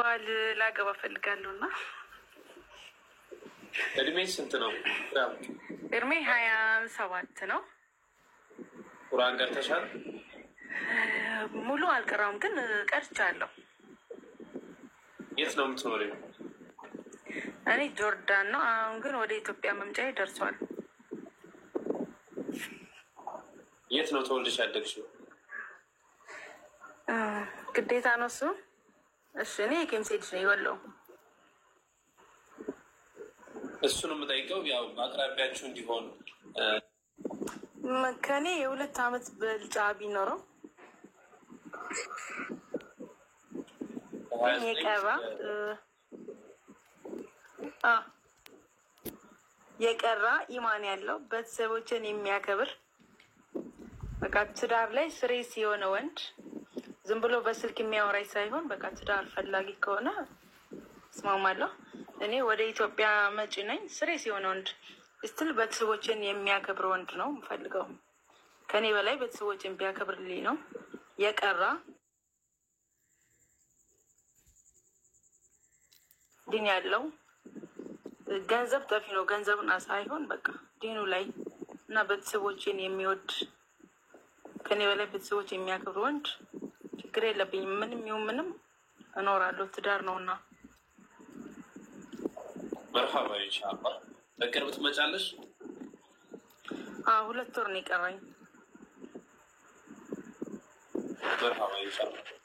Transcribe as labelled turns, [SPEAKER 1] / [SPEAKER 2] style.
[SPEAKER 1] በበዓል ላገባ ፈልጋለሁ እና
[SPEAKER 2] እድሜ ስንት ነው?
[SPEAKER 1] እድሜ ሀያ ሰባት ነው።
[SPEAKER 2] ቁርአን ቀርተሻል?
[SPEAKER 1] ሙሉ አልቀራም ግን ቀርቻለሁ።
[SPEAKER 2] የት ነው የምትኖሪው?
[SPEAKER 1] እኔ ጆርዳን ነው። አሁን ግን ወደ ኢትዮጵያ መምጫዬ ደርሷል።
[SPEAKER 2] የት ነው ተወልደሽ ያደግሽው?
[SPEAKER 1] ግዴታ ነው እሱ። እሺ እኔ የኬምሴ ልጅ ነው የወለው
[SPEAKER 2] እሱን የምጠይቀው ያው በአቅራቢያችሁ እንዲሆን
[SPEAKER 1] ከኔ የሁለት አመት ብልጫ ቢኖረው የቀራ የቀራ ኢማን ያለው ቤተሰቦችን የሚያከብር በቃ ትዳር ላይ ስሬስ የሆነ ወንድ ዝም ብሎ በስልክ የሚያወራኝ ሳይሆን በቃ ትዳር ፈላጊ ከሆነ እስማማለሁ። እኔ ወደ ኢትዮጵያ መጪ ነኝ። ስሬስ የሆነ ወንድ ስትል ቤተሰቦችን የሚያከብር ወንድ ነው የምፈልገው። ከኔ በላይ ቤተሰቦችን ቢያከብርልኝ ነው የቀራ ዲን ያለው ገንዘብ ጠፊ ነው። ገንዘብና ሳይሆን በቃ ዲኑ ላይ እና ቤተሰቦችን የሚወድ ከኔ በላይ ቤተሰቦች የሚያከብር ወንድ ችግር የለብኝም። ምንም ይሁን ምንም እኖራለሁ። ትዳር ነው እና
[SPEAKER 2] መርሃባ ኢንሻአላህ። በቅርብ ትመጫለሽ?
[SPEAKER 1] ሁለት ወር ነው የቀረኝ።
[SPEAKER 2] መርሃባ ኢንሻአላህ።